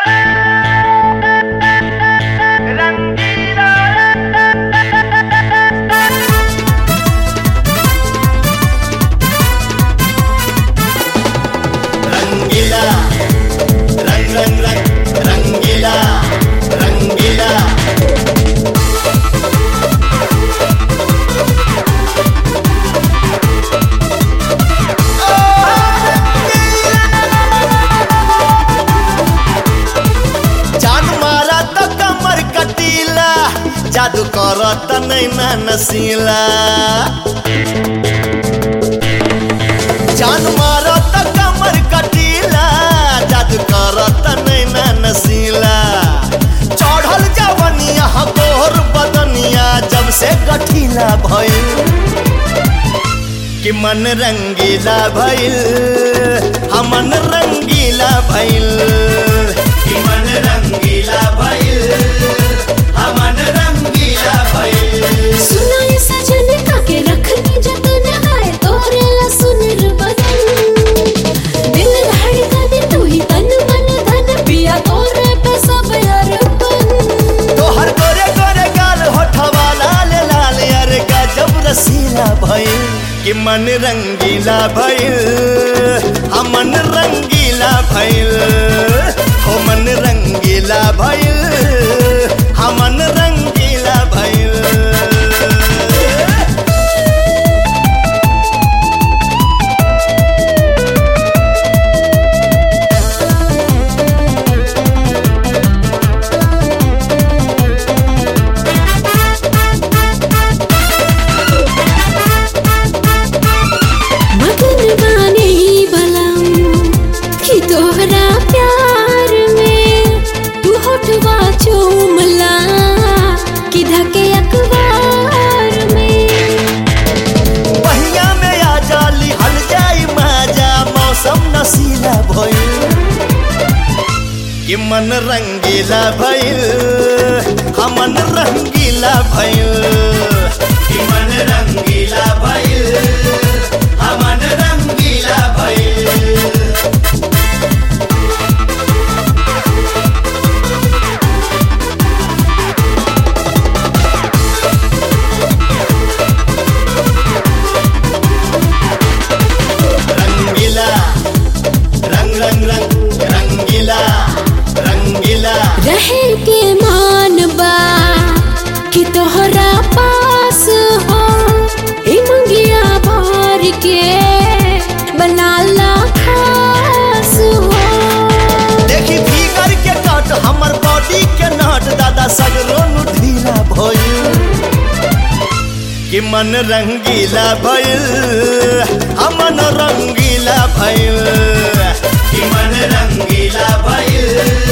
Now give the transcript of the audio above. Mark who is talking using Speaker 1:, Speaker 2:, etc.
Speaker 1: जादू करत नैना नसीला जान मारत कमर कटीला जादू करत नैना नसीला चढ़ल जवनिया गोर बदनिया जब से गठीला भइल कि मन रंगीला भइल हमन रंगीला भइल कि मन रंगीला भइल हमन रंगीला भइल
Speaker 2: सुना ये सजन काके रखनी जतन आए तोरे ला सुनर बदन दिल धड़कन तू ही तन मन धन पिया तोरे पे सब अरपन
Speaker 1: तोहर गोरे गोरे गाल होठवा लाल लाल अरे गजब रसीला भइल कि मन रंगीला भइल हमन रंगीला भइल हो मन रंगीला भइल हमन रंगीला भइल
Speaker 2: मगन बाने ही बलम कि तोहरा प्यार में तू होठवा चूमला कि धके अखबार में
Speaker 1: पहिया में आ जाली हल जाई माजा मौसम नशीला भइल कि मन रंगीला भइल हमन रंगीला भइल कि मन रंगीला भइल हमन रंगीला भइल रंगीला रंग रंग रंग रंगीला रंगीला
Speaker 2: रहे के मान बा कि तोहरा पास हो ई मंगिया भर के बनाला खास हो
Speaker 1: देखी फिगर के कट हमर बॉडी के नट दादा सगरो नु ढीला भइल कि मन रंगीला भइल हमन रंगीला भइल कि मन रंगीला भइल